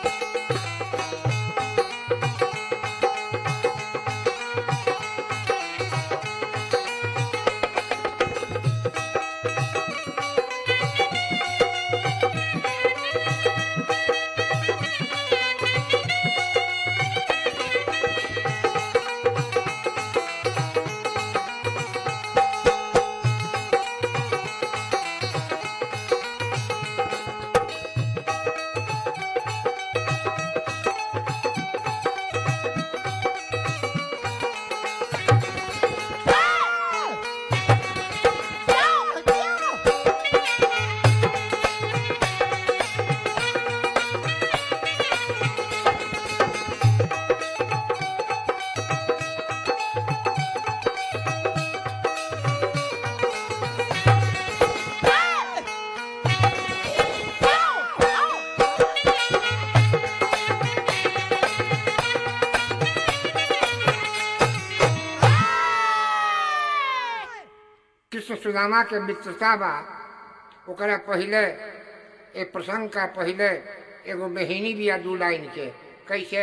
कृष्ण सुदामा के मित्रता बा ओकरा पहिले ए प्रसंग का पहिले एगो मेहिनी बिया दू लाइन के कैसे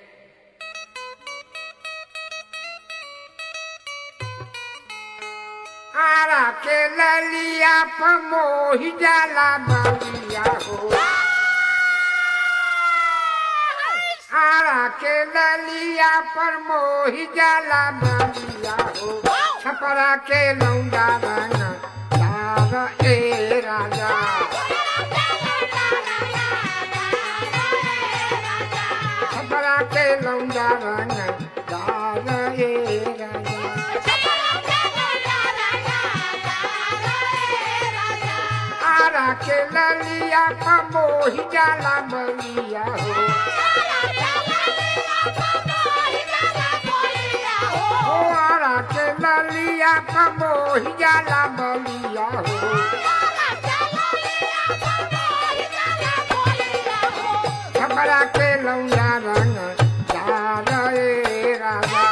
आरा के ललिया पर मोहि जाला बलिया हो आरा के ललिया पर मोहि जाला बलिया हो छपरा के लौंडा रंग लाल ए राजा छपरा के लौंडा रंग लाल ए राजा आरा के ललिया पर मोहि जाला बलिया हो ओ आरा के ललिया पर मोहि जाला बलिया हो छपरा के लौंडा रंग लाल ए राजा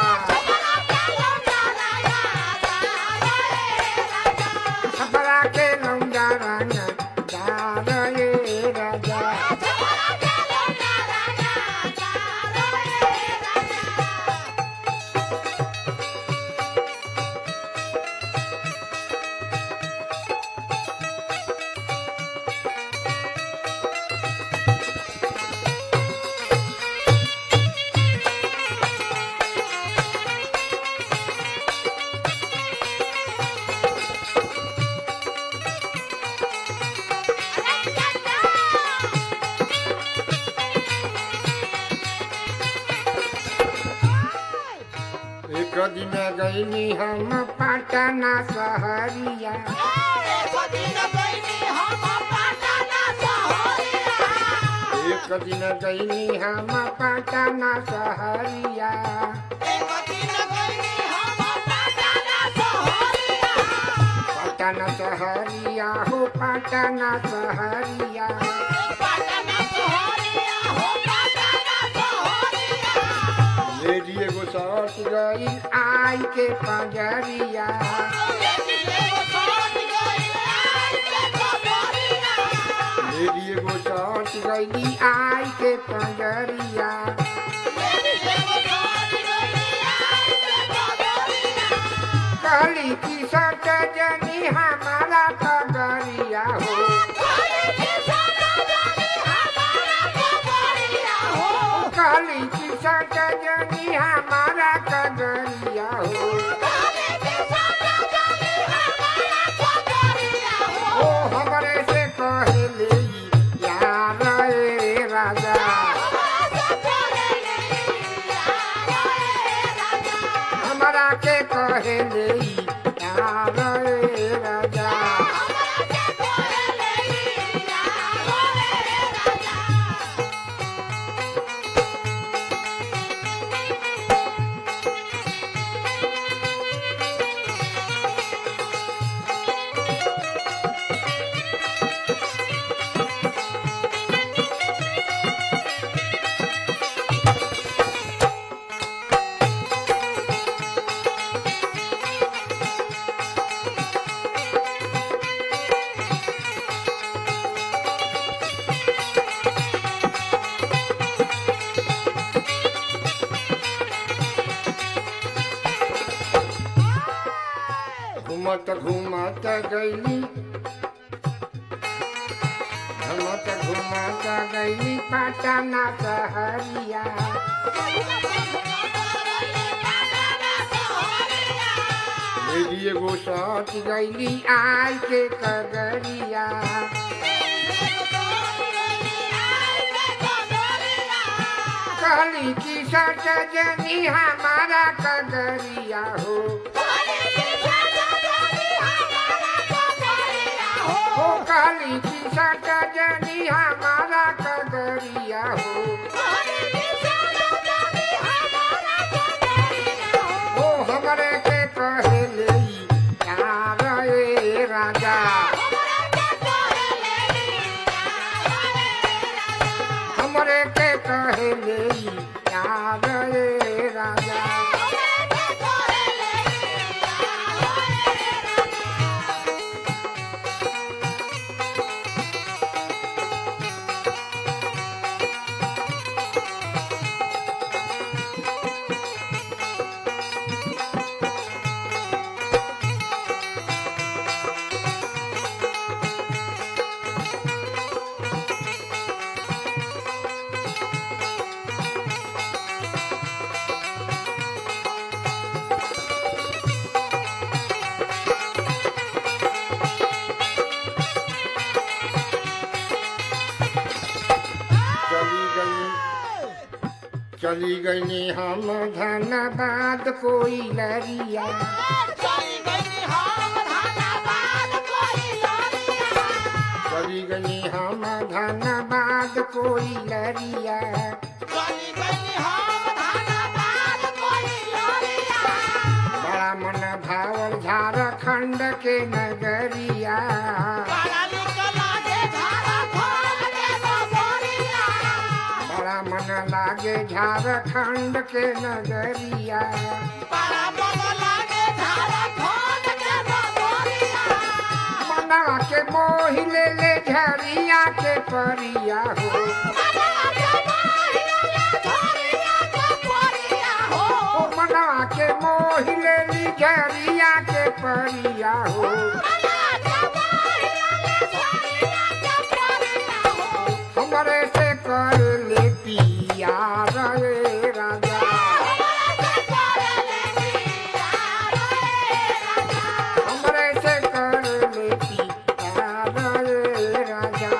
छपरा के लौंडा रंग लाल ए राजा एक दिन गईली हम पटना सहरिया एक दिन गईली हम पटना सहरिया पटना सहरिया हो पटना सहरिया लेडी एगो सट गई आई के पंजरिया लेडी एगो सट गई आई के पंजरिया कहली की सट जनी हमारा पगरिया हो कहली की सट जनी हमारा कगरिया हो ओ हमरे से कहले यार ए राजा हमरा के कहले यार ए राजा घूमत गईली घूमत घूमत गईली पटना सहरिया मेरी एगो सच गईली आई के कगरिया कहली की सच जनी हमारा कगरिया हो हो कहली की सच जनी हमारा कगरिया हो ओ हमरे के कहले यार ए राजा हमरे के कहले यार ए राजा चली गई चली गई हम धनबाद कोई लरिया चली गई हम धनबाद कोई लरिया बड़ा मन भावल झारखंड के नगरिया बड़ा मन लागे झारखंड के नगरिया मनवा के मोहि ले ले झरिया के परिया हो ओ मनवा के मोहि ले ली झरिया के परिया हो हमरे से कर ले पिया रे राजा हमरे से कर ले पिया रे राजा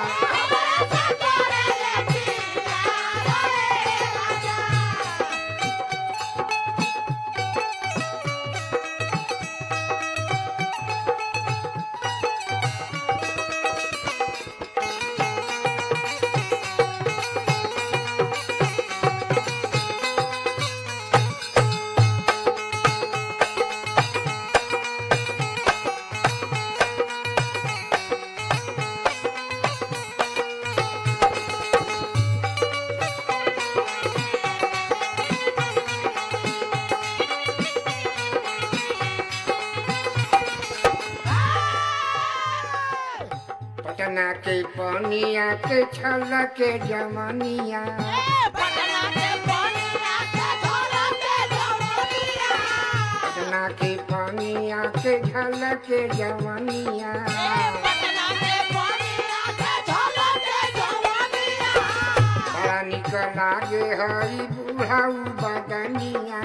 पटना के पनिया के छल के जमनिया पटना के पनिया के झल के जमनिया बड़ा निक लागे हई बुढ़ाऊ बदनिया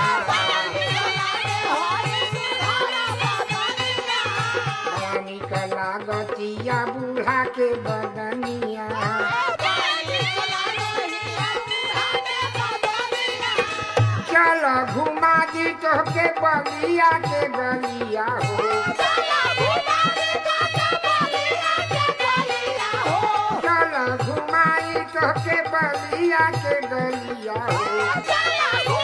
बड़ा निक लागतिया बूढ़ा के बदनिया चल घुमा दी तोहके बलिया के गलिया हो चल घुमाई तोहके बलिया के गलिया हो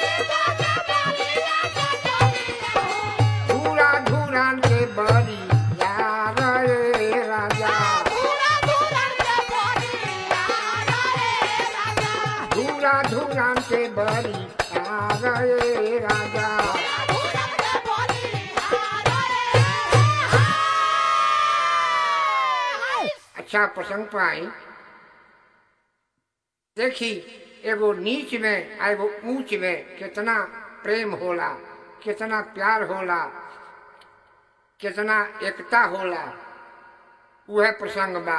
धूरा धूरा के बड़ी यार रे राजा धूरा धूरा के बड़ी यार रे राजा अच्छा प्रसंग पाई देखी एगो नीच में आ एगो ऊंच में कितना प्रेम होला कितना प्यार होला कितना एकता होला वह प्रसंग बा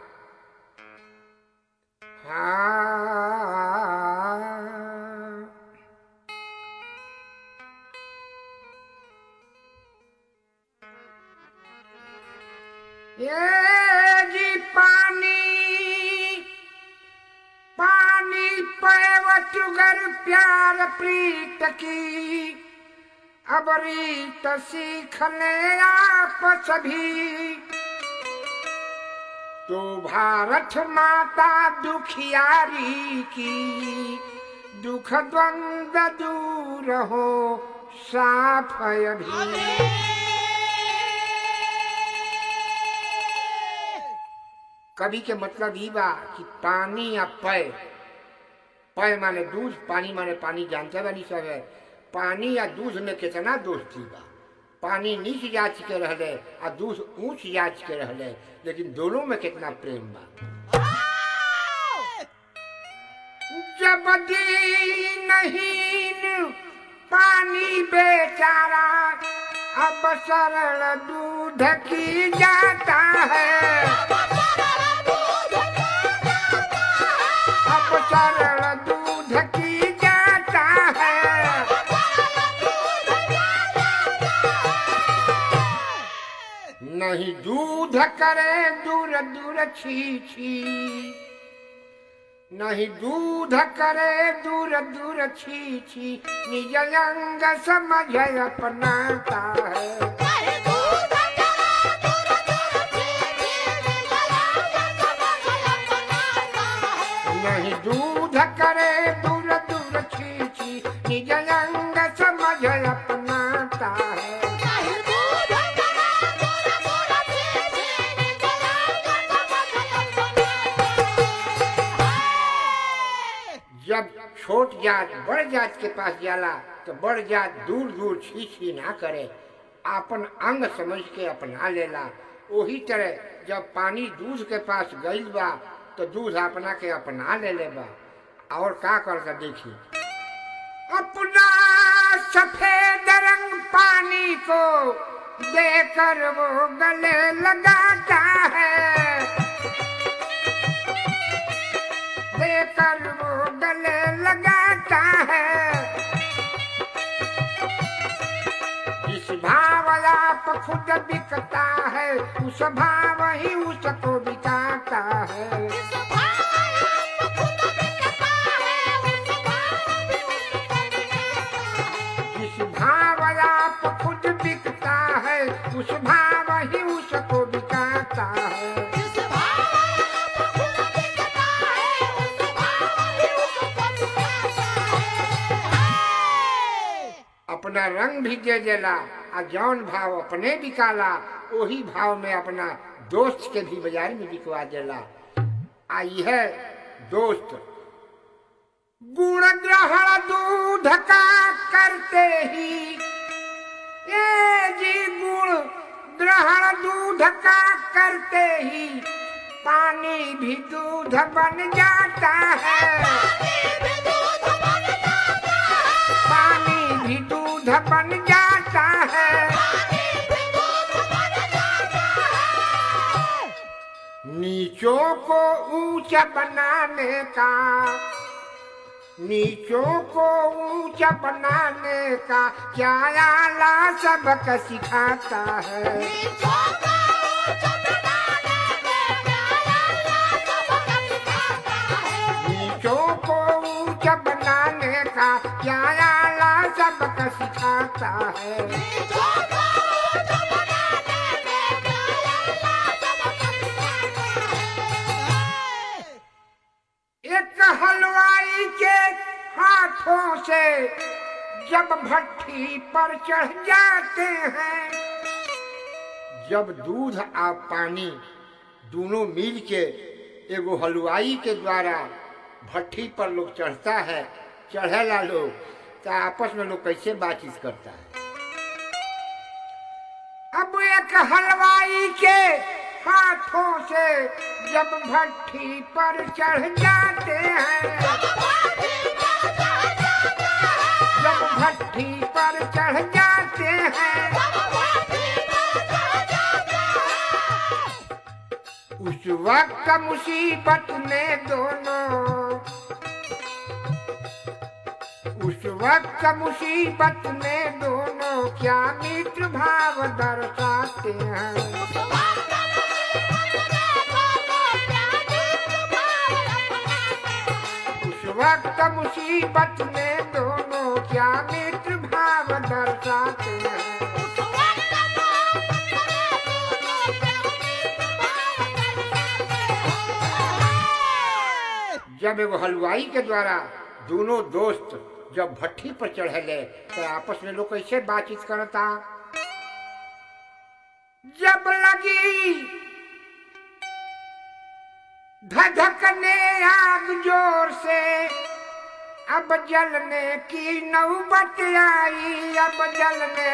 हाँ ये जी पानी पानी पैवटुगर प्यार प्रीत की अब रीत सीख ले आप सभी तो भारत माता दुखियारी की दुख द्वंद दूर हो साफ अभी कवि के मतलब ई बा कि पानी या पय पय माने दूध पानी माने पानी जानते बानी सब है पानी या दूध में कितना दोस्ती बा पानी नीच जाच के रहले आ दूध ऊंच जाच के रहले लेकिन दोनों में कितना प्रेम बा जब नहीं पानी बेचारा अब सरल दूध की जाता है अब सरल दूध की जाता है नहीं दूध करे दूर दूर छी छी नहीं दूध करे दूर दूर छी छी निज अंग समझ अपनाता है नहीं दूध करे दूर दूर छी छी निज अंग समझ अपनाता है जब छोट जात बड़ जात के पास जाला तो बड़ जात दूर दूर छी छी ना करे आपन अंग समझ के अपना लेला वही तरह जब पानी दूध के पास गईल बा तो दूध अपना के अपना ले ले बा और का करता देखी अपना सफेद रंग पानी को देकर वो गले लगाता है देकर वो गले लगाता है जिस भाव आप खुद बिकता है उस भाव ही उसको बिकाता है जिस भाव आप खुद बिकता है उस भाव ही उसको बिकाता है अपना रंग भी दे देला आ जौन भाव अपने बिकाला वही भाव में अपना दोस्त के भी बाजार में बिकवा देला आ यह दोस्त गुण ग्रहण दूध का करते ही ये जी गुण ग्रहण दूध का करते ही पानी भी दूध बन जाता है पानी भी दूध बन जाता है नीचों को ऊंचा बनाने का नीचों को ऊंचा बनाने का क्या आला सबक सिखाता है नीचों को ऊंचा बनाने का क्या आला सबक सिखाता है एक हलवाई के हाथों से जब भट्टी पर चढ़ जाते हैं जब दूध और पानी दोनों मिल के एगो हलवाई के द्वारा भट्टी पर लोग चढ़ता है चढ़ेला लोग तो आपस में लोग कैसे बातचीत करता है अब एक हलवाई के हाथों से जब भट्टी पर चढ़ जाते हैं जब भट्टी पर चढ़ जाते हैं वक्त मुसीबत में दोनों उस वक्त मुसीबत में दोनों क्या मित्र भाव दर्शाते हैं उस वक्त मुसीबत में दोनों क्या मित्र भाव दर्शाते हैं जब एगो हलवाई के द्वारा दोनों दोस्त जब भट्ठी पर चढ़ले तो आपस में लोग कैसे बातचीत करता जब लगी धधकने आग जोर से अब जलने की नौबत आई अब जलने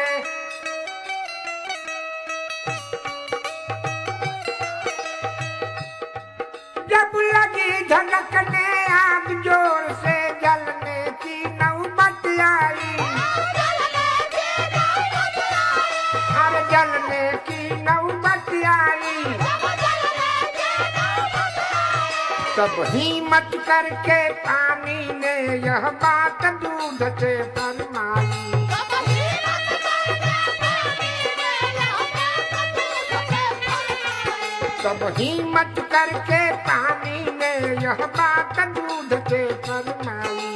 जब लगी धड़कने आग जोर से जलने की नौबत आई हर जलने की नौबत आई तब हिम्मत करके पानी ने यह बात दूध से फरमाई तब हिम्मत करके पानी ने यह बात दूध से फरमाई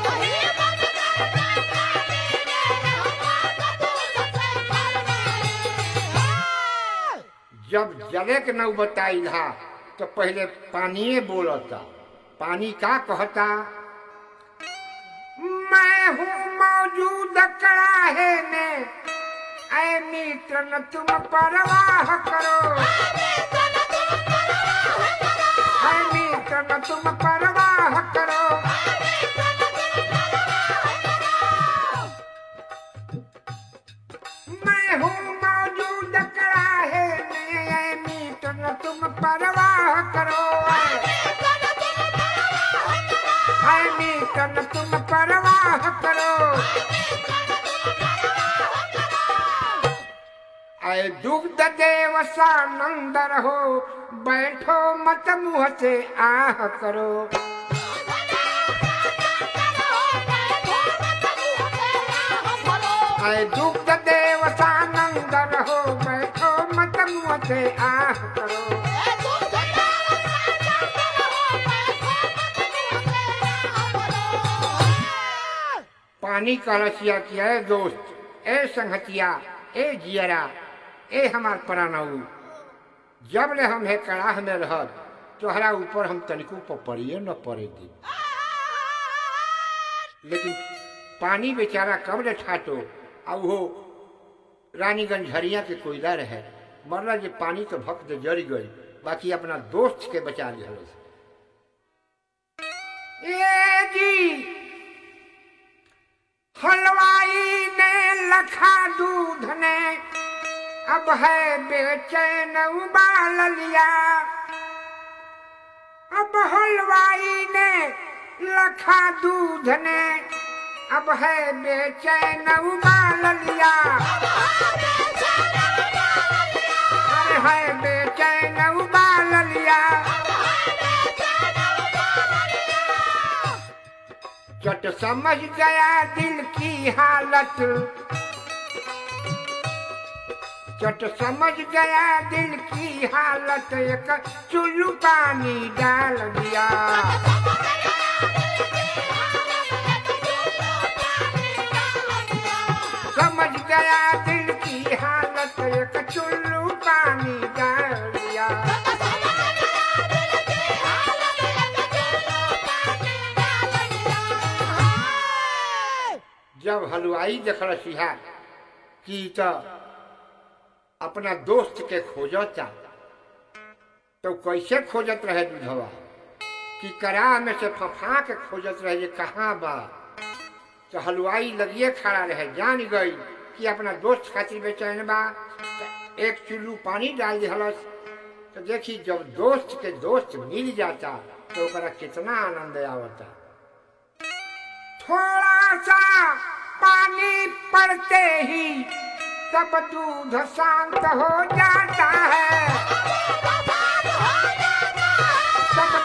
जब जले के नौबत आई था तो पहले पानिए बोलता पानी का कहता मैं हूँ मौजूद कड़ाहे में ऐ मित्र न तुम परवाह करो ऐ मित्र न तुम परवाह करो मैं हूँ मौजूद कड़ाहे में ऐ मित्र न तुम परवाह करो ऐ मित्र न तुम परवाह करो ऐ दुग्ध देव सानंद रहो बैठो मत मुँह से आह करो ऐ दुग्ध देव सानंद रहो बैठो मत मुँह से आह करो पानी का रसिया किया है दोस्त ए संगतिया ए जियरा ए हमार प्राणऊ जब ले हम है कड़ाह में रह तोहरा ऊपर हम तनिको पर पड़िए न पड़े दी लेकिन पानी बेचारा कब ले ठाटो आ वो रानीगंज झरिया के कोयला रहे मरला जे पानी तो भक्त जड़ गई बाकी अपना दोस्त के बचा लिया ए जी हलवाई ने लखा दूध ने अब है बेचैन उबाल लिया अब हलवाई ने लखा दूध ने अब है बेचैन उबाल लिया अरे है बेचैन उबाल लिया चट समझ गया दिल की हालत चट समझ गया दिल की हालत एक चुल्लू पानी डाल दिया समझ गया दिल की हालत एक चुल्लू पानी डाल दिया जब हलवाई देखल सिहा कि तो अपना दोस्त के खोजता तो कैसे खोजत रहे दूधवा कि करा में से फफा के खोजत रहे जे कहाँ बा तो हलवाई लगिए खड़ा रहे जान गई कि अपना दोस्त खातिर बेचैन बा तो एक चुल्लू पानी डाल दिहलस तो देखी जब दोस्त के दोस्त मिल जाता तो ओकरा कितना आनंद आवता थोड़ा सा पानी पड़ते ही सब दूध शांत हो जाता है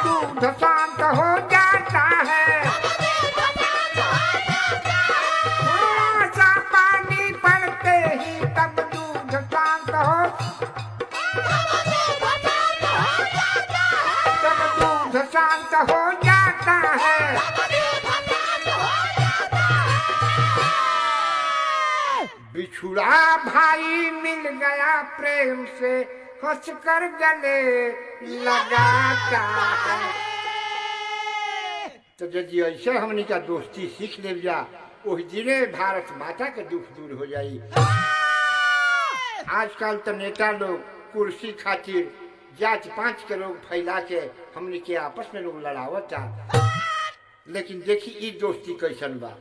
दूध शांत हो जाता है थोड़ा सा पानी पड़ते ही तब दूध शांत हो तब दूध शांत हो जाता है बिछुड़ा भाई मिल गया प्रेम से हंस कर गले लगाता है तो यदि ऐसे हमनी का दोस्ती सीख ले जा उस दिने भारत माता के दुख दूर हो जाई आजकल तो नेता लोग कुर्सी खातिर जात पांच के लोग फैला के हमनी के आपस में लोग लड़ावता लेकिन देखी ई दोस्ती कैसन बा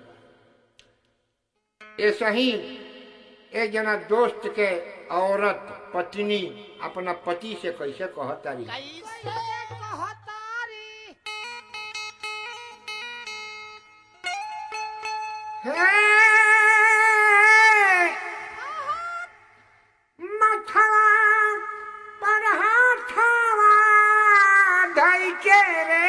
ऐसा ही एक जना दोस्त के औरत पत्नी अपना पति से कैसे कहतारी कैसे कहतारी हे मथवा पर हाथवा धइ के रे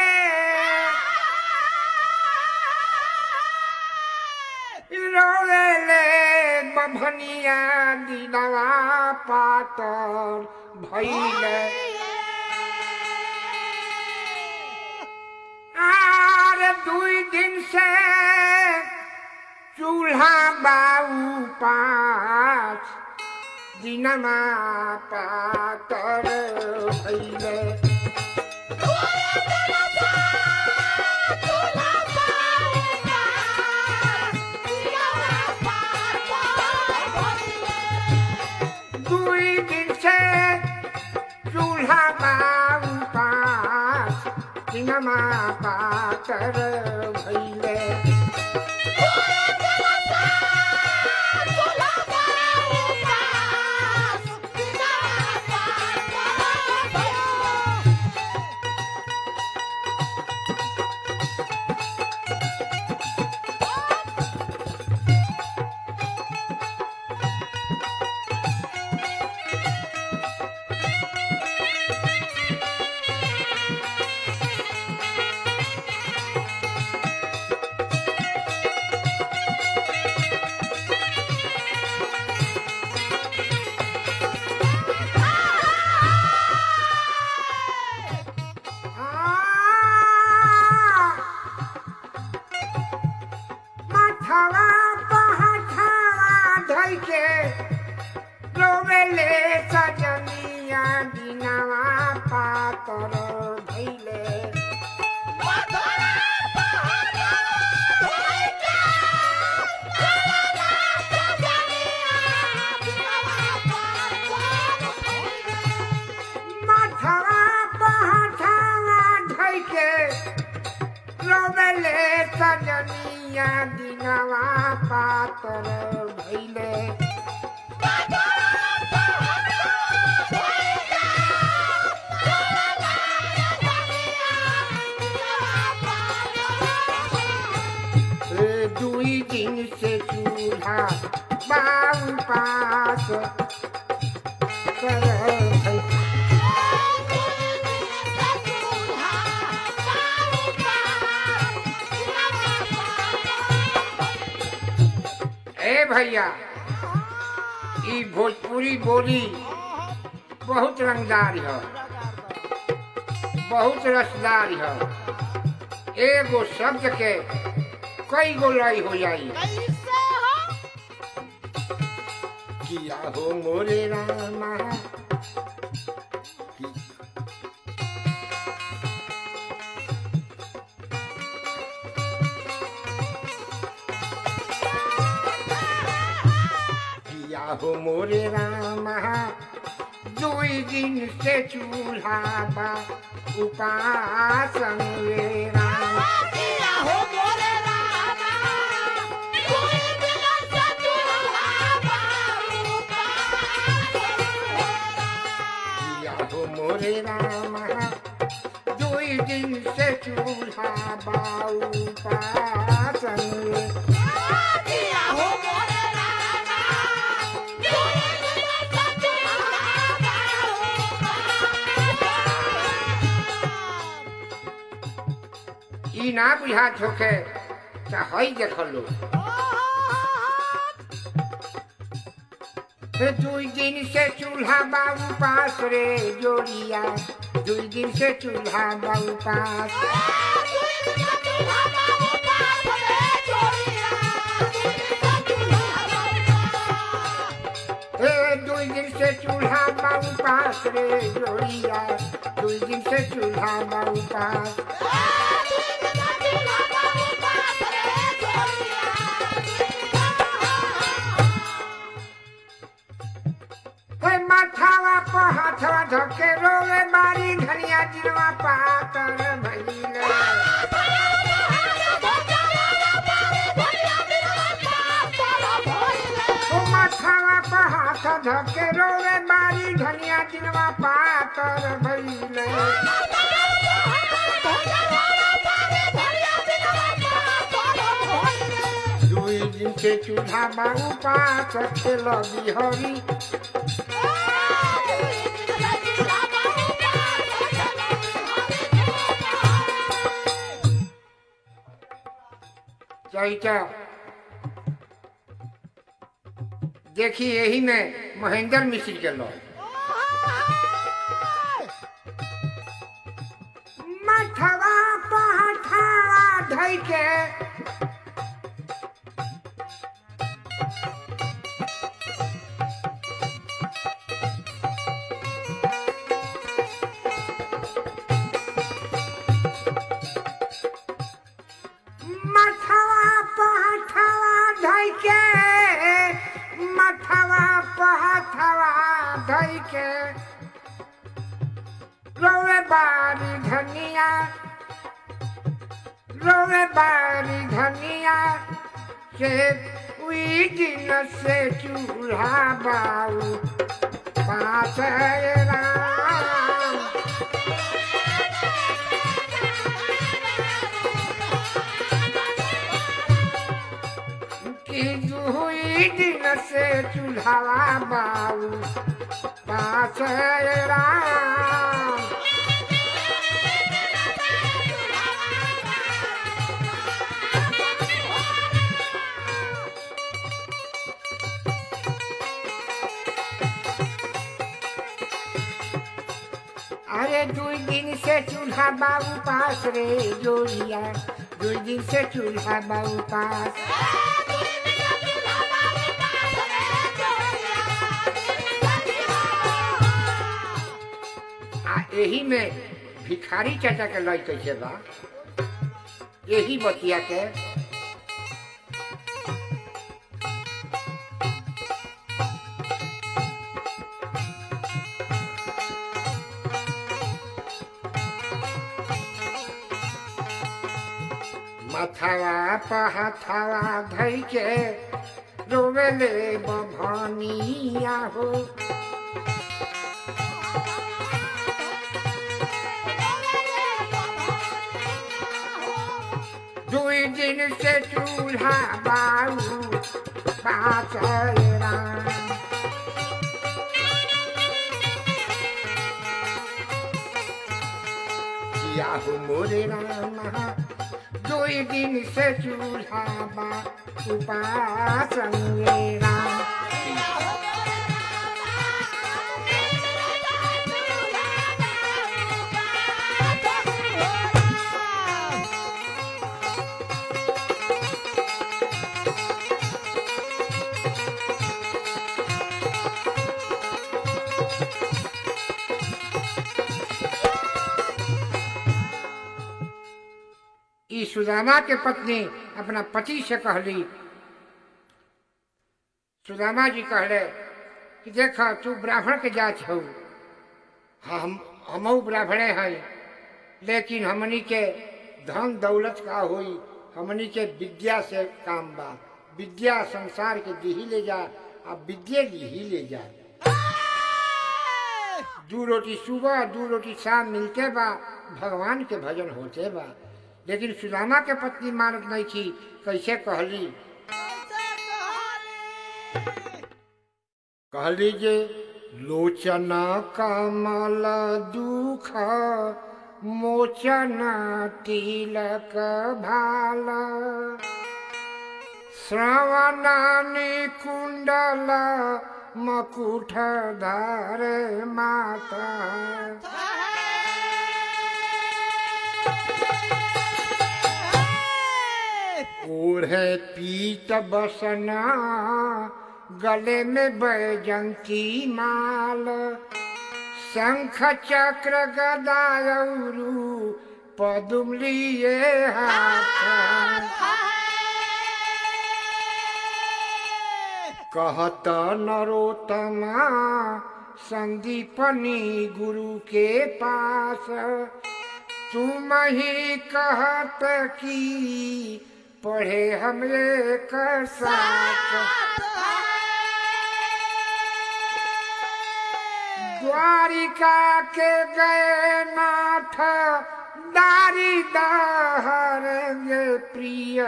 रोवेले बभनिया दिनवा पातर भइले आर दुई दिन से चूल्हा बाऊ पाँच दिनमा पातर भइले दुई दिन से चूल्हा बाऊ पाँच दिनमा पातर भइले माथवा पहाथवा धइके रोवेले सजनिया दिनवा पातर भइले माथवा पहाथवा धइके रोवेले सजनिया दिनवा पातर भइले ए, दुई दिन से चूल्हा बाऊ पास कर भइले। ए भैया ई भोजपुरी बोली बहुत रंगदार है बहुत रसदार है एगो शब्द के कई गो लय हो जाई कैसे हो किया हो मोरे रामा किया हो मोरे रामा दुई दिन से चूल्हा बा उपासन वे राम किया हो मोरे रामा कोई दिल से चूल्हा बारू किया हो मोरे रामा दुई दिन से चूल्हा बा उपासन वे किया हो मोरे रामा कोई दिल से चूल्हा बारू ई ना बुझात होके त हई देख लो हे दुई दिन से चूल्हा बाबू पास रे जोड़िया दुई दिन से चूल्हा बाबू पास हे दुई दिन से चूल्हा बाबू पास रे जोड़िया दुई दिन से चूल्हा बाबू पास हे माथावा प हाथवा धके रोवे बारी धनिया जिनवा पातर भइले ओ माथावा प हाथ धके रोवे बारी धनिया जिनवा पातर भइले दुई दिन से चूल्हा बाबू पास खेल बिहरी चैता देखी यही में महेंद्र मिश्र के लौ मठवा पहठवा धई के मठवा पहठवा धई के मठवा पहठवा धई के रोवे बारी धनिया रोवे बारी धनिया से उई दिन से चूल्हा बाऊ पास राम कि दुई दिन से चूल्हा बाऊ पास राम अरे दुई दिन से चूल्हा बाबू पास रे जोड़िया दुई दिन से चूल्हा बाबू पास आ यही में भिखारी चाचा के लय कैसे बा यही बतिया के माथावा पहाथावा धई के रोवेले बभनिया हो दुई दिन से चूल्हा बाऊ पाचरा किया हो मोरे रामा दुई दिन से चूल्हा बा उपासन राम ई सुदामा के पत्नी अपना पति से कहली सुदामा जी कहले कि देख तू ब्राह्मण के जात हो हम हमऊ ब्राह्मणे हैं लेकिन हमनी के धन दौलत का होई हमनी के विद्या से काम बा विद्या संसार के दिही ले जा आ विद्या दिही ले जा दू रोटी सुबह दू रोटी शाम मिलते बा भगवान के भजन होते बा लेकिन सुदामा के पत्नी मानत नहीं थी कैसे कहली कहली जे लोचन कमल दुख मोचन तिलक भाल श्रवणानि कुण्डल मकुठ धारे माता ओढ़े पीत बसना गले में बैजंती माल शंख चक्र गदायरु पदुम लिए हाथ कहत नरोत्तमा संदीपनी गुरु के पास तुम ही कहत की पढ़े हम एक साथ द्वारिका के गए नाथ दारी दहरेंगे प्रिय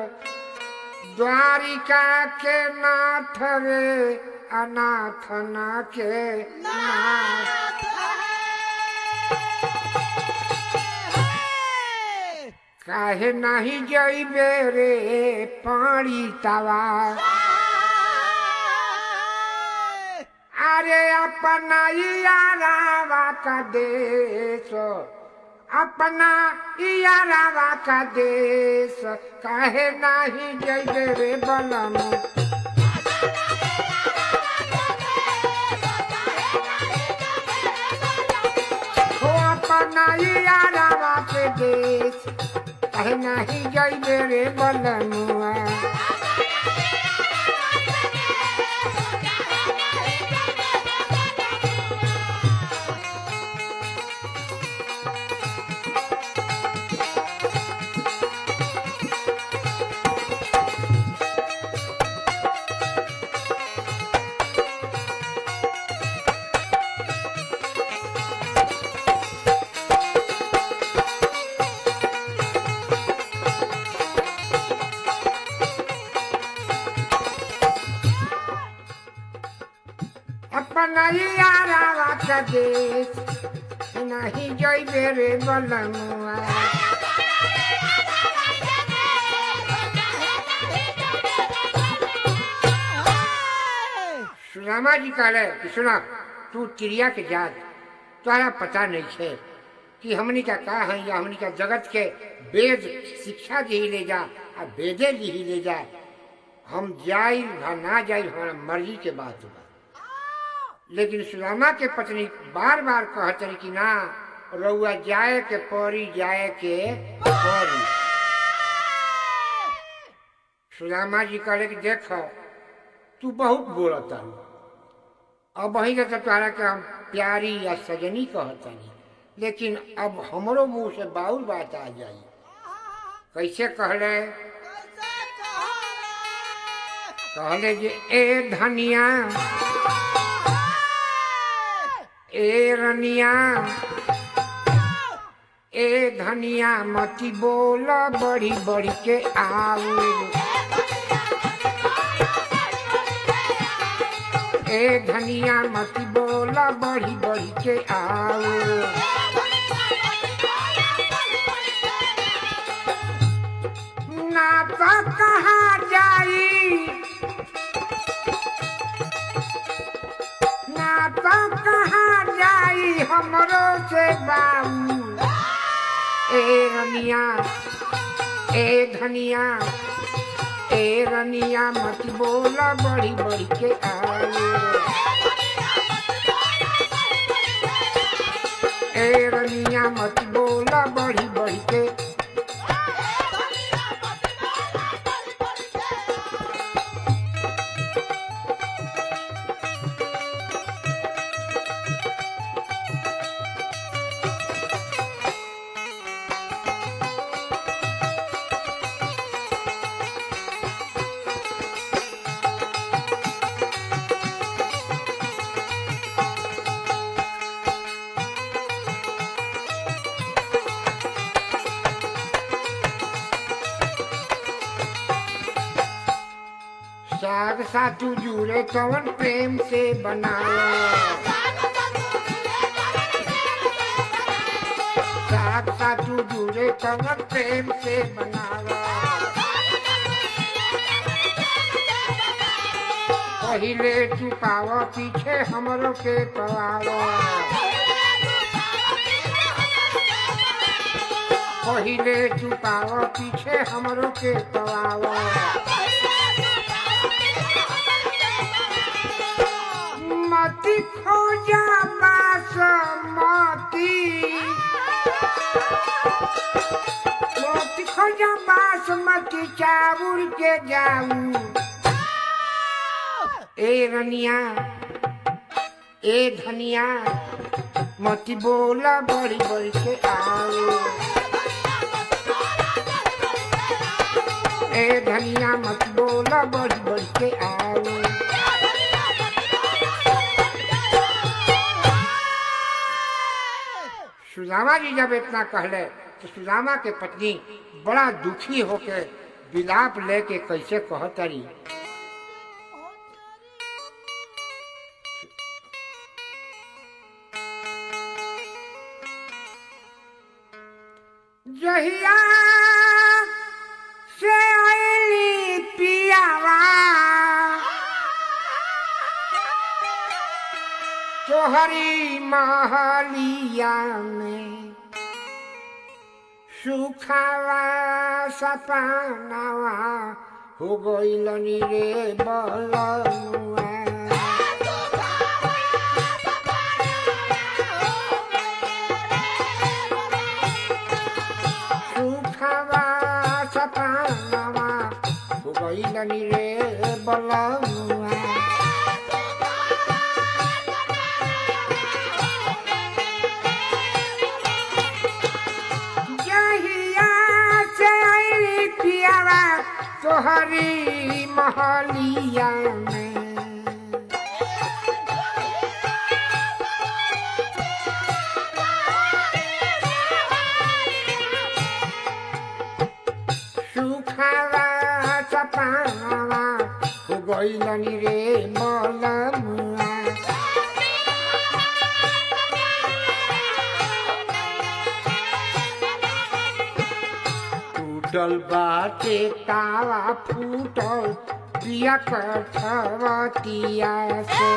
द्वारिका के नाथ रे अनाथ ना के नाथ काहे नहीं जइबे रे पानी तवा अरे अपना यारावा का देश अपना यारावा का देश काहे नहीं जइबे रे बलम हो अपना यारावा के देश काहे नहीं जइबे रे बलमुआ अपना यारावा का देश नहीं जइबे रे बलमुआ सुदामा जी कहले कि सुना तू चिड़िया के जात तोहरा पता नहीं है कि हमनी का का है या हमनी का जगत के वेद शिक्षा दी ले जा आ वेदे दी ले जा हम जाई भा ना जाई हमारा मर्जी के बात बा लेकिन सुदामा के पत्नी बार बार कहत रही कि ना रउआ जाए के परी जाए के परी सुदामा जी कहले कि देख तू बहुत बोलता अब वही के तो तोहरा के हम प्यारी या सजनी कहतनी लेकिन अब हमरो मुंह से बाउर बात आ जाई कैसे कहले कहले जे ए धनिया ए रनिया ए धनिया मती बोल बड़ी बड़ी के आऊ ए धनिया मती बोल बड़ी बड़ी के आऊ ना तो कहाँ जाई ना तो कहाँ जाई हमरो से बाबू ए रनिया ए धनिया ए रनिया मत बोला बड़ी बड़ी के आए ए रनिया मत बोला बड़ी बड़ी के साग सातू जुड़े कवन प्रेम से बनाया रक्षा तू जुड़े कमर प्रेम से बनावा पहिले चुकाव पीछे हमरो के पवाव पहिले चुकाव पीछे हमरो के पवाव मती खोजा बास मती मती खोजा बास मती चाउर के जाऊ ए रनिया ए धनिया मती बोला बड़ी बड़ी के आओ ए धनिया मत बोला बड़ी बड़ी के आओ सुदामा जी जब इतना कहले तो सुदामा के पत्नी बड़ा दुखी होके विलाप लेके कैसे कहतरी जहिया से आईली पियावा तोहरी महलिया में सुखावा सपनावा हो गइलनी रे बलनुआ सुखावा सपनावा हो गइलनी रे बलनुआ जहिया से आईली पियावा तोहरी महलिया में सुखावा सपनावा हो गइलनी रे मलमुआ टूटल बाटे तावा फूटल पिया कठवतिया से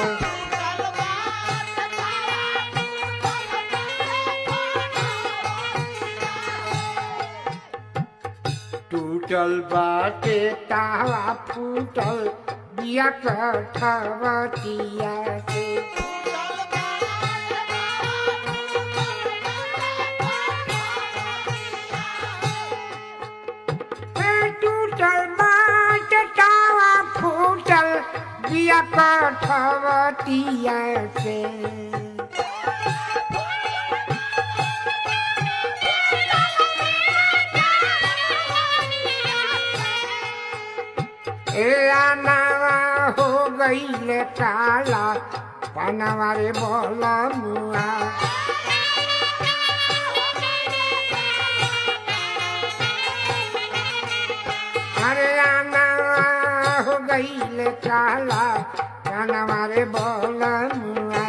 टूटल बाटे तावा फूटल बिया कठवतिया से ए टूटल बाटे तावा फूटल बिया कठवतिया से ए आनावा हो गईले काला पनावा रे बोला मुआ अरे आनावा हो गईले काला पनावा रे बोला मुआ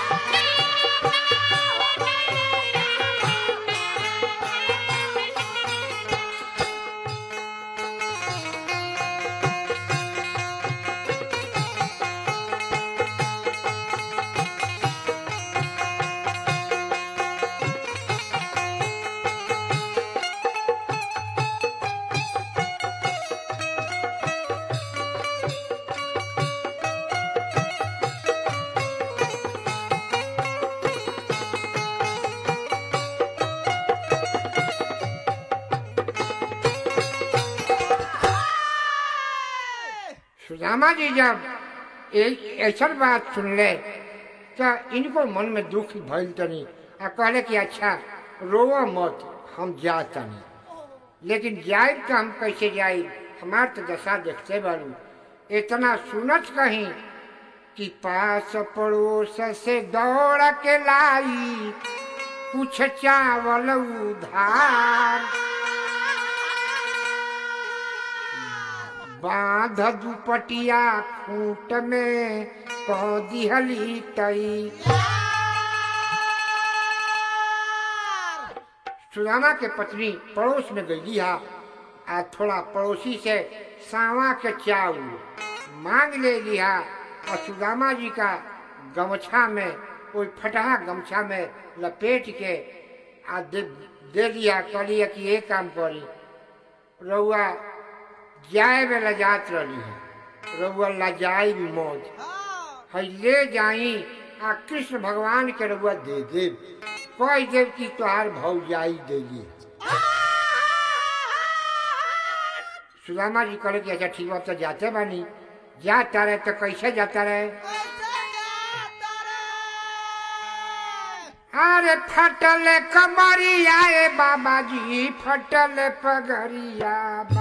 सुदामा जी जब ए- ऐसा बात सुनले तो इनको मन में दुख भइल तनी आ कहले कि अच्छा रोवा मत हम जा तनी लेकिन जाए तो हम कैसे जाए हमार तो दशा देखते बारू इतना सुनत कहीं कि पास पड़ोस से दौड़ के लाई कुछ चावल उधार बांध दुपटिया खूंट में कह दिहली तई सुदामा के पत्नी पड़ोस में गई हा आ थोड़ा पड़ोसी से सावा के चाउर मांग ले लिया और सुदामा जी का गमछा में कोई फटहा गमछा में लपेट के आ दे, दे दिया कहलिए कि ये काम करी रउआ जाए में लजात रही है रउआ लजाई मौज है ले जाई आ कृष्ण भगवान के रउआ दे देव कह देव कि तोहार भौजाई देली सुदामा जी कहले कि अच्छा ठीक बा तो जाते बानी जाता रहे तो कैसे जाता रहे अरे फटल कमरिया ए बाबा जी फटल पगरिया बा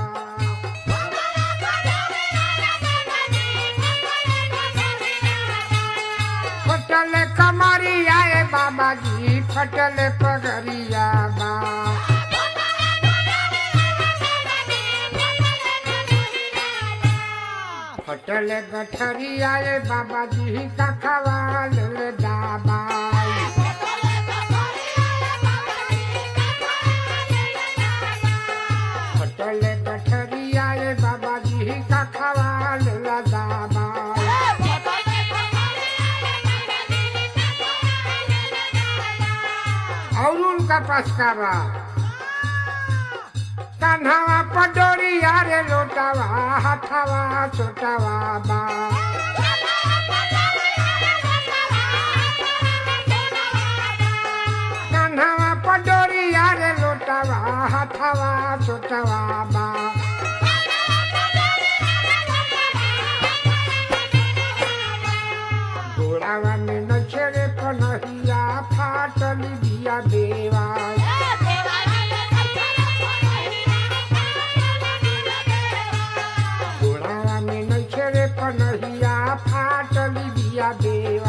फटल कमरिया ए बाबा जी फटल पगरिया बा फटल गठरिया ए बाबा जी का खवाल दाबाई फटल गठरिया ए बाबा जी का खवाल दाबाई और उनका पास का बा कान्हावा पडोरिया रे लोटावा हाथावा छोटावा बा कान्हावा पडोरिया रे लोटावा हाथावा छोटावा बा घोड़ावा में नछेरे पनहिया फाटल बिया देवा घोड़ावा में नछेरे पनहिया फाटल बिया देवा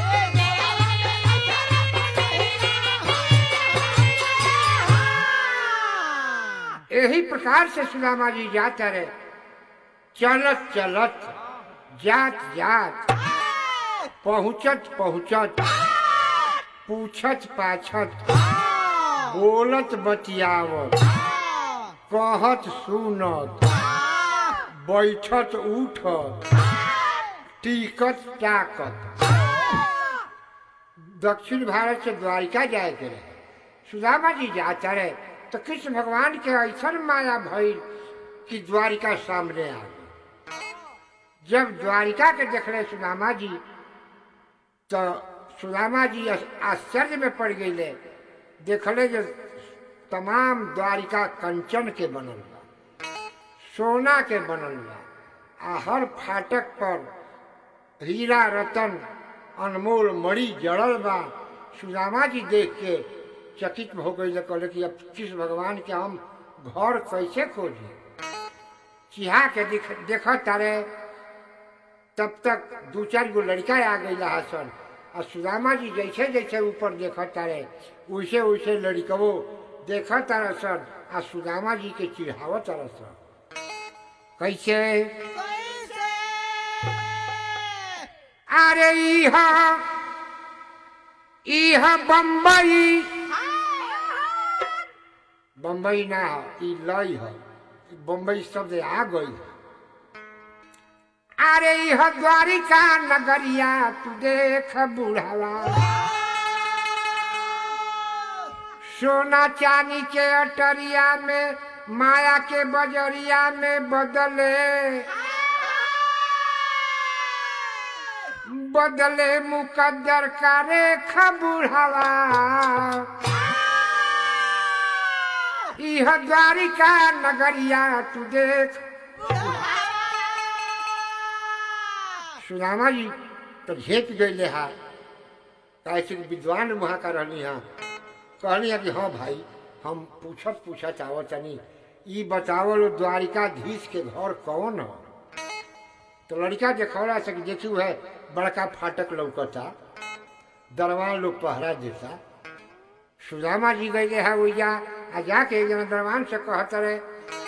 यही प्रकार से सुदामा जी जाते रहे चलत चलत जात जात पहुँचत पहुँचत पूछत पाछत बोलत बतियावत कहत सुनत बैठत उठत टिकत टाकत दक्षिण भारत से द्वारिका जाए के रहे सुदामा जी जाता रहे तो कृष्ण भगवान के ऐसा माया भइल कि द्वारिका सामने आ गई जब द्वारिका के देखले सुदामा जी तो सुदामा जी आश्चर्य में पड़ गई देखले जो तमाम द्वारिका कंचन के बनल बा सोना के बनल बा आ हर फाटक पर हीरा रतन अनमोल मणि जड़ल बा सुदामा जी देख के चकित हो गई कहले कि अब कृष्ण भगवान के हम घर कैसे खोजी चिहा के देख देख तारे तब तक दू चार गो लड़का आ गई हसन और सुदामा जी जैसे जैसे ऊपर देख तारे वैसे वैसे लड़कवो देख तारा सन आ सुदामा जी के चिढ़ाव तारा सन कैसे अरे इह इह बम्बई बम्बई ना हो ई लई हो बम्बई शब्द आ गई अरे यह द्वारिका नगरिया तू देख बुढ़ावा सोना चांदी के अटरिया में माया के बजरिया में बदले बदले मुकद्दर का रेखा बुढ़ावा यह द्वारिका नगरिया तू देख सुदामा जी तो झेप गए हा कैसे विद्वान वहाँ का रहनी हाँ कहनी है कि हाँ भाई हम पूछत पूछत आवत तनी ई बतावल द्वारिकाधीश के घर कौन हो तो लड़का देखौला से कि देखी है बड़का फाटक लौकता दरवान लोग पहरा देता सुदामा जी गए है वैया आ जाके एक जना दरवान से कहत रहे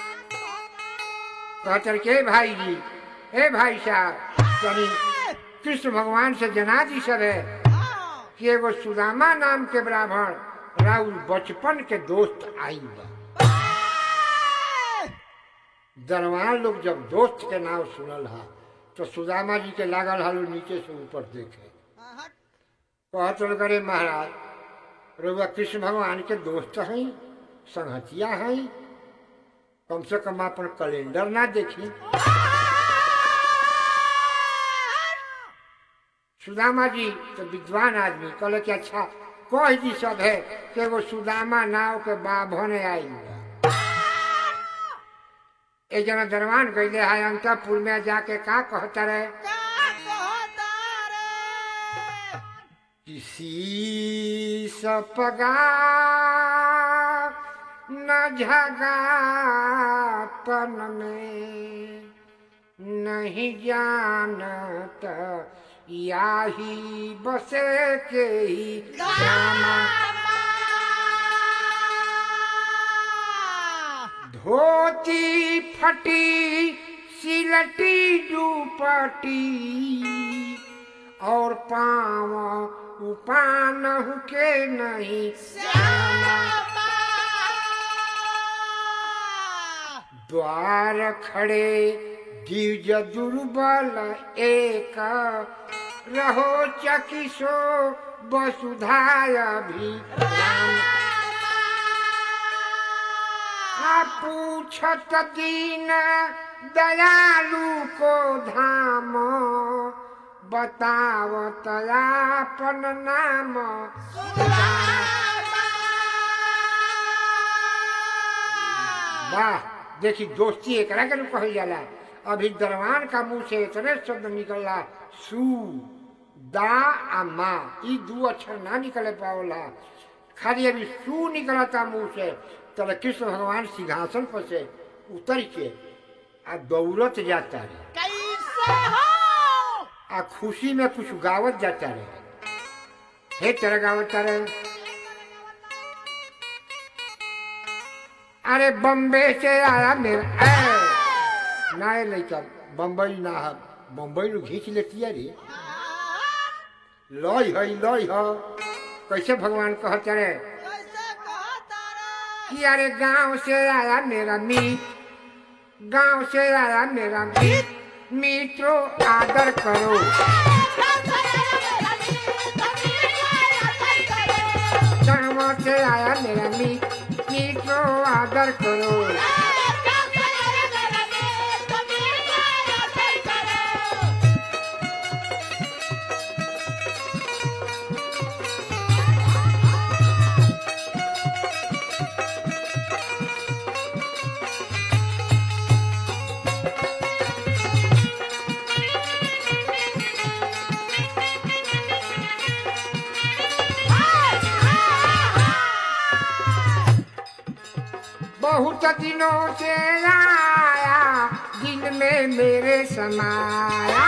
कहत रहे के भाई जी ए भाई साहब यानी कृष्ण भगवान से जना दी सब है कि एगो सुदामा नाम के ब्राह्मण राउर बचपन के दोस्त आई बा दरवान लोग जब दोस्त के नाम सुनल हा तो सुदामा जी के लागल हलो नीचे से ऊपर देखे कहत रह करे महाराज रउआ कृष्ण भगवान के दोस्त हैं संहतिया हैं कम से कम अपन कैलेंडर ना देखी सुदामा जी तो विद्वान आदमी कहले कि अच्छा कह दी सब है कि एगो सुदामा नाव के बाभन आई बा। एक जना दरवान गईले है अंतपुर में जाके का कहता रहे किसी सपगा न झगापन में नहीं जानत याही बसे के ही जाना धोती फटी सिलटी दुपटी और पाँव उपान के नहीं द्वार खड़े दिव्य दुर्बल एक रहो चकिसो वसुधाय भी आ पूछत दीन दयालु को धाम बतावत आपन नाम वाह देखी दोस्ती एकरा के कहल जाला अभी दरवान का मुंह से इतने शब्द निकलला सू दा आ मा ई दू अक्षर ना निकले पावला खाली अभी सू निकलता मुंह से तब कृष्ण भगवान सिंहासन पर से उतर के आ दौड़त जाता रहे कैसे हो आ खुशी में कुछ गावत जाता रहे हे तरह गावत रहे अरे बम्बे से आया मेरा ए, ना ये लड़का बम्बई ना है बम्बई लो घींच लेती है रे लय है लय है कैसे भगवान कहते रहे कैसे कहता रे कि अरे गांव से आया मेरा मीत गांव से आया मेरा मीत मित्रों आदर करो गांव से आया मेरा मीत मित्रों आदर करो बहुत दिनों से आया दिल में मेरे समाया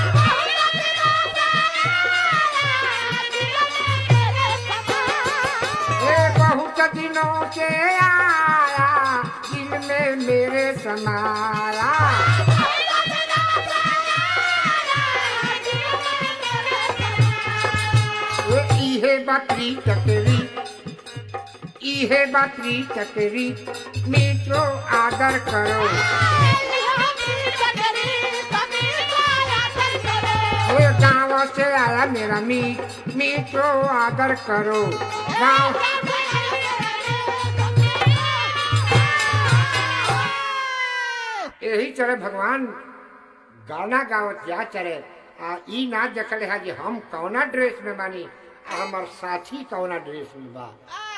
ए बहुत दिनों से आया दिल में मेरे समाया ए इहे बकरी चकरी इहे बकरी चकरी मित्रों आदर करो ए गाँव से आया मेरा मीत मित्रों आदर करो गाँव यही तरह भगवान गाना गावत जा चले आ ई ना देखले है कि हम कौना ड्रेस में बानी आ हमार साथी कौना ड्रेस में बा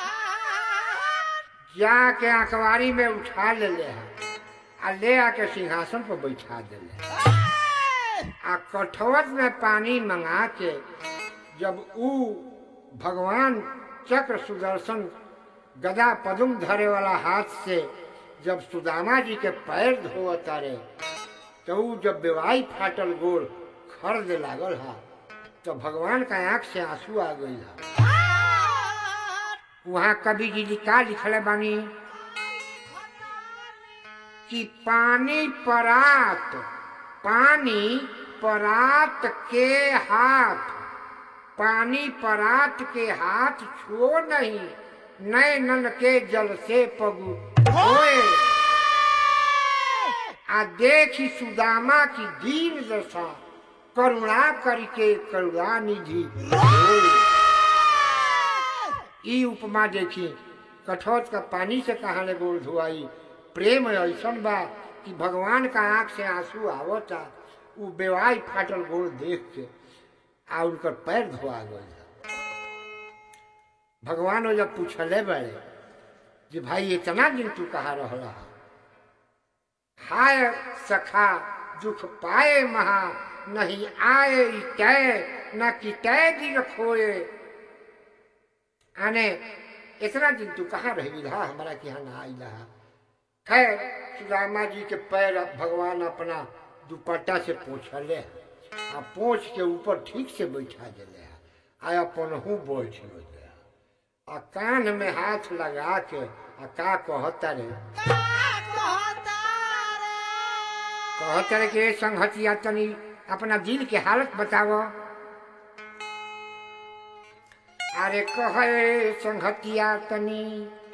जाके अखबारी में उठा ले ले है आ ले आके सिंहासन पर बैठा दिले आ कठवत में पानी मंगा के जब ऊ भगवान चक्र सुदर्शन गदा पदुम धरे वाला हाथ से जब सुदामा जी के पैर धोव तारे तो ऊ जब बेवाई फाटल गोल खर्द लागल हा तो भगवान का आंख से आंसू आ गई हा वहाँ कवि जी लिखा लिखले बानी कि पानी परात पानी परात के हाथ पानी परात के हाथ छुओ नहीं नैनन के जल से पगु होए आ देखी सुदामा की दीन दशा करुणा करके करुणा निधि होए। ई उपमा देखी कठोर का पानी से कहाँ ले गोड़ धुआई प्रेम ऐसन बा कि भगवान का आंख से आंसू आवता उ बेवाई फाटल गोड़ देख के आ उनकर पैर धोआ गए भगवान वो जब पूछले बड़े कि भाई इतना दिन तू कहाँ रहा हाय सखा दुख पाए महा नहीं आए ई तय न कि तय दिन खोए आने इतना दिन तू कहाँ रही रहा हमारा के यहाँ ना आई रहा खैर सुदामा जी के पैर भगवान अपना दुपट्टा से पोछले आ पोछ के ऊपर ठीक से बैठा दिले आ अपन हूँ बैठ ले आ कान में हाथ लगा के आ का कहता रे कहता रे कि संघतिया तनी अपना दिल के हालत बताओ अरे कहे संघतिया तनी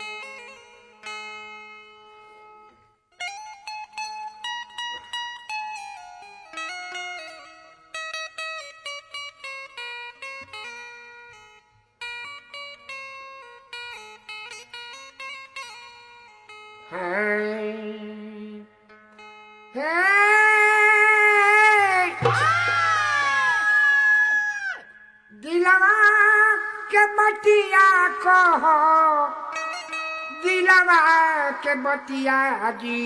हैं हैं दिलवा के बतिया कहो दिलवा के बतिया जी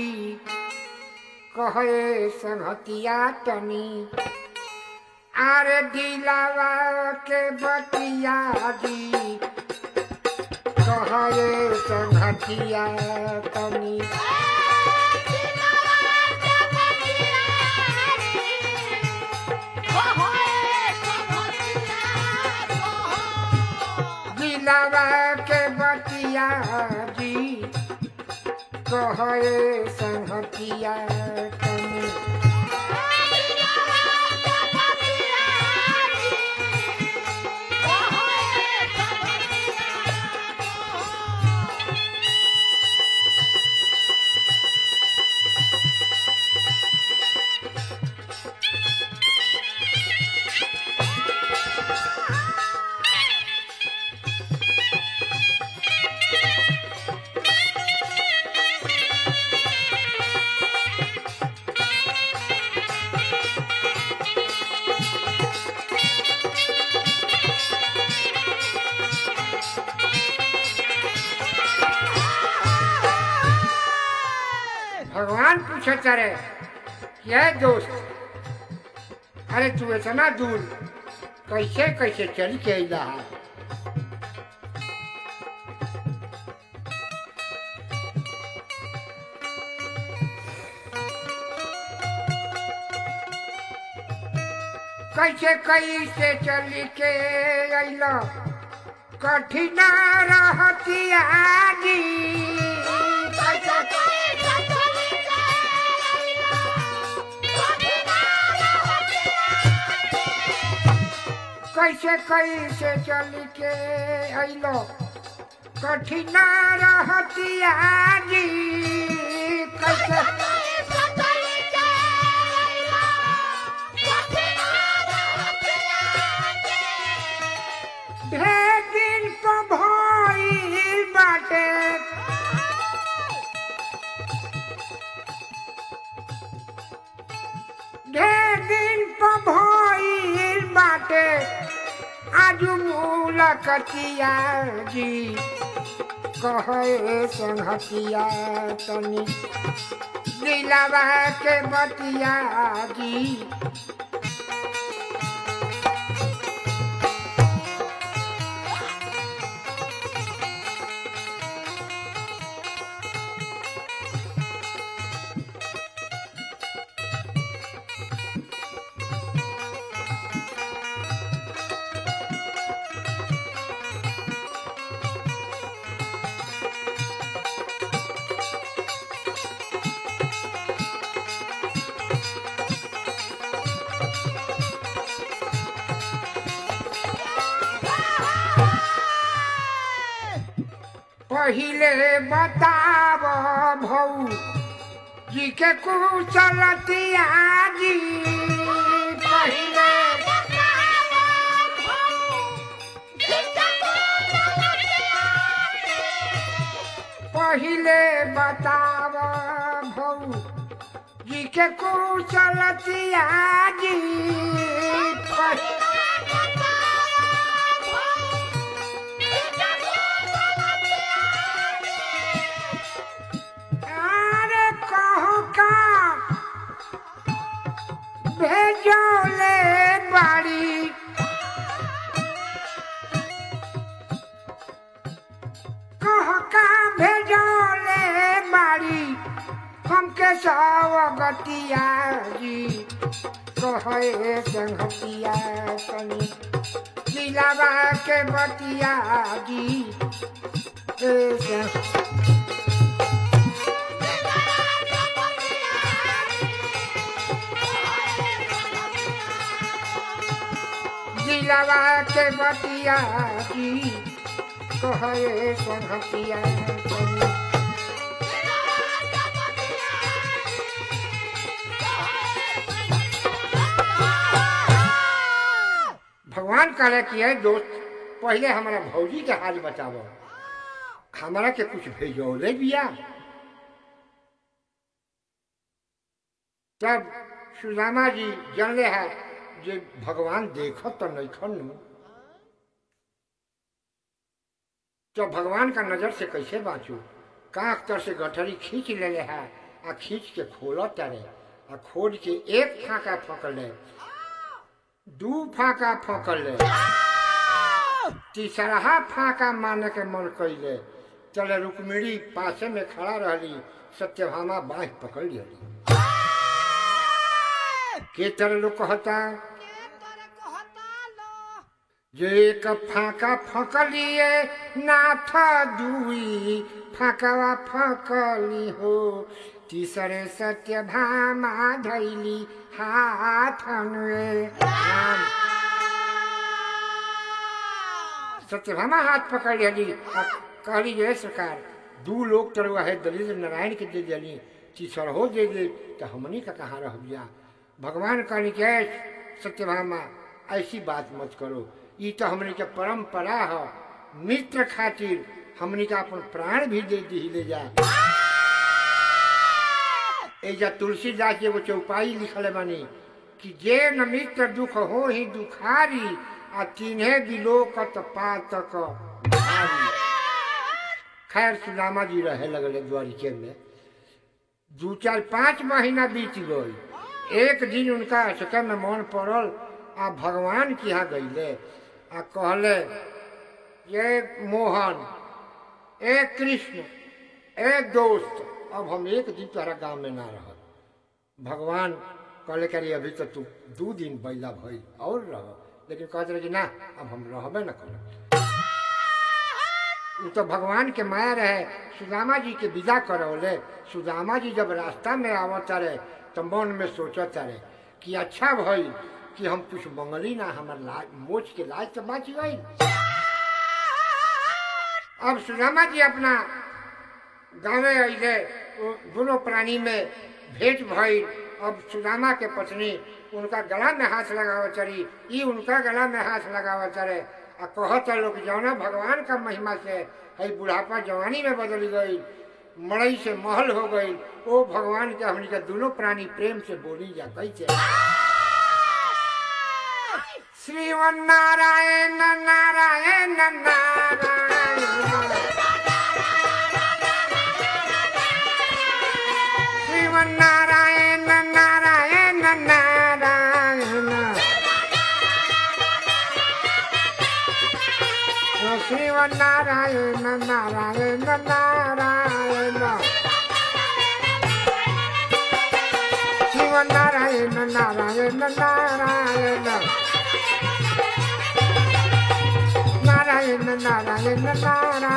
कहे संहतिया तनी अरे दिलवा के बतिया जी कहे संहतिया तनी दिलवा के बतिया जी कहे संहतिया तनी भगवान पूछे करे क्या दोस्त अरे तू इतना दूर कैसे कैसे चल के अला है कैसे कैसे चल के अला कठिन रहतिया जी कैसे कैसे चल के अलो कठिन रहतिया जी कैसे ढेर दिन तो भइल बाटे ढेर दिन तो भइल बाटे आज मुलाकतिया जी कहे संहतिया तनी दिलावा के बतिया जी पहिले बताव भौ जी के कुशलतिया जी पहिले पहिले बताव भौ जी के कुशलतिया जी पहि- अरे कहो का भेजोले बाड़ी कहो का भेजोले बाड़ी हमके सवगतिया जी कहे संगतिया तनी दिलावा के बतिया जी ए संग- दिलवा के बतिया की कहे संगतिया तनी भगवान कहले कि है दोस्त पहले हमारा भौजी के हाल बतावो हमारा के कुछ भेजौले बिया तब सुदामा जी जानले है जे भगवान देखत तो नैखन नु तो भगवान का नजर से कैसे बाँचू कांख तर से गठरी खींच लेले है आ खींच के खोल तारे आ खोल के एक फाका फकल ले दू फाका फकल ले तीसरा फाका मारने के मन कैले चले रुक्मिणी पासे में खड़ा रहली सत्यभामा बाँह पकड़ लियली के तरह लोग कहता जे एक फाका फकलिए नाथ दुई फाकवा फकली हो तीसरे सत्य भामा धैली हाथ राम सत्यभामा हाथ पकड़ लेली आ कहली जे सरकार दू लोग तरह है दलित नारायण के दे दिली तीसरहो दे दे तो हमनी का कहाँ रह गया भगवान कहनी के सत्यभामा ऐसी बात मत करो ई तो हमनी के परंपरा है मित्र खातिर हमनी का अपन प्राण भी दे दी ले जा एजा तुलसीदास जी एगो चौपाई लिखल बानी कि जे न मित्र दुख हो ही दुखारी आ तिन्हे बिलोकत पातक भारी खैर सुदामा जी रहे लगले द्वारिके में दू चार पाँच महीना बीत गई एक दिन उनका अचके में मन पड़ल आ भगवान के यहाँ गईले आ कहले ये मोहन ए कृष्ण ए दोस्त अब हम एक दिन तोहरा गांव में ना रह भगवान कहले करी अभी तो तू दू दिन बैला भइल और रह लेकिन कहते रहे कि ना अब हम रहबे न कर उ तो भगवान के माया रहे सुदामा जी के विदा करौले सुदामा जी जब रास्ता में आवत रहे तो मन में सोचत रहे कि अच्छा भइल कि हम कुछ मंगली ना हमर लाज मोच के लाज तो बच गई अब सुदामा जी अपना गाँव अले दोनों प्राणी में भेंट भइल अब सुदामा के पत्नी उनका गला में हाथ लगाव चली ई उनका गला में हाथ लगाव चले आ कहत लोग जौना भगवान का महिमा से है बुढ़ापा जवानी में बदल गई मड़ई से महल हो गई ओ भगवान के हमनी के दोनों प्राणी प्रेम से बोली जा कैसे श्रीमन नारायण नारायण नारायण श्रीमन नारायण नारायण नारायण श्रीमन नारायण नारायण नारायण श्रीमन नारायण नारायण नारायण नारायण नारायण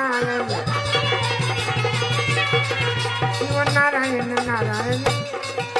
नारायण शिव नारायण नारायण